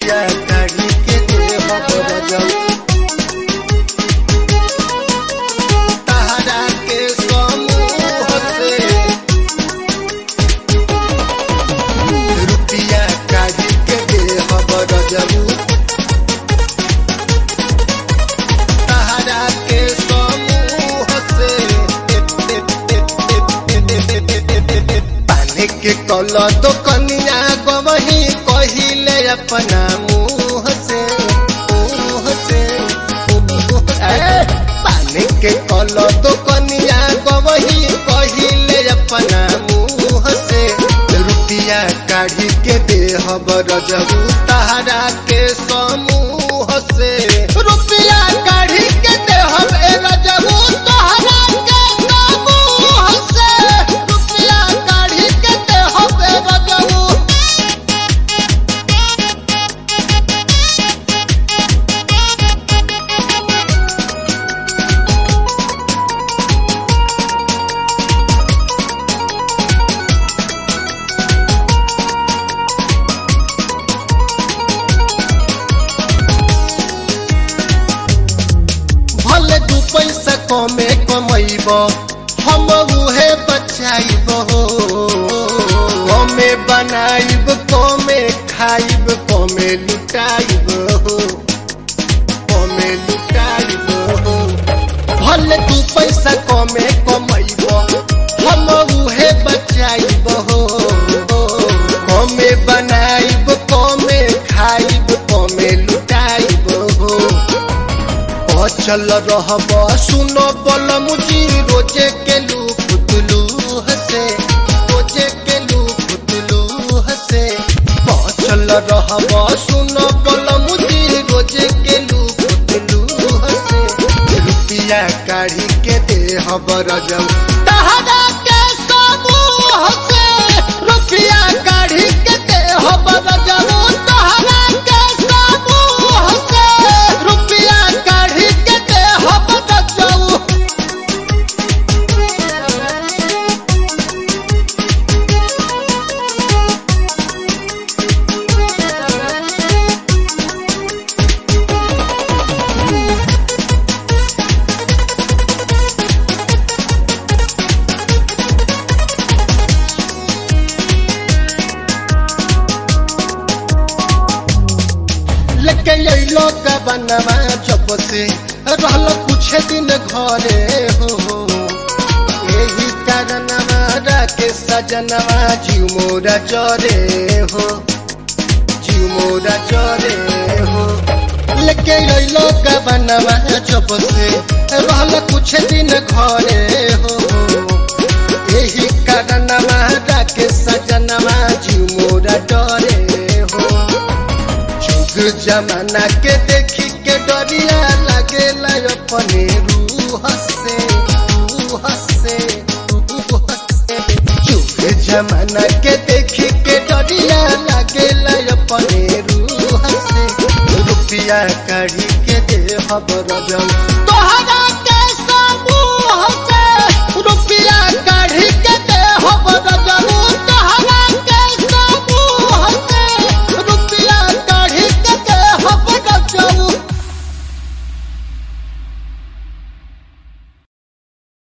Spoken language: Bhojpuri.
रुपया काढ़ी के दे हबर जाऊ तहरा के समूह से रुपया काढ़ी के दे हबर जाऊ तहरा के समूह से पानी के कल दो कनिया गवही कहिले अपना मुँह से मुँह से ए, पानी के कल दो कनिया गवही कहिले अपना मुँह से रुपया काढ़ी के देह बरजबू तहरा के समूह से रुपया काढ़ी के देह बरजबू तहरा के समूह से रुपया काढ़ी के देह बरजबू भले दू पैसा कमे कमैब हम उहे बचाइब हो कमे बनाइब कमे खाइब कमे लुटाइब हो कमे लुटाइब हो भले दू पैसा कमे कमैब हम उहे बचाइब हो कमे बनाइब कमे खाइब कमे लुटाइब हो अचल रहब सुनो बल मुजी रोजे के लू फुतलू हसे रोजे के लू फुतलू हसे अचल रहब सुनो बल मुजी रोजे के लू फुतलू हसे रुपया काढ़ी के दे हबर जाऊ तहरा के समूह से रुपया काढ़ी के दे हबर जाऊ तहरा के समूह से रुपया काढ़ी के दे हबर जाऊ लेके अइलो का बनवा जब से रहल कुछ दिन घरे हो यही कारणवा राके सजनवा जीव मोरा चरे हो जीव मोरा चरे हो लेके अइलो का बनवा जब से रहल कुछ दिन घरे हो यही कारणवा राके सजनवा जीव मोरा डरे हो जुग जमाना के देखी के डरिया लगेला अपने रूह से रूह से रूह से जुग जमाना के देखी के डरिया लगेला अपने रूह से रुपया काढ़ी के दे हबर जाऊ तोहरा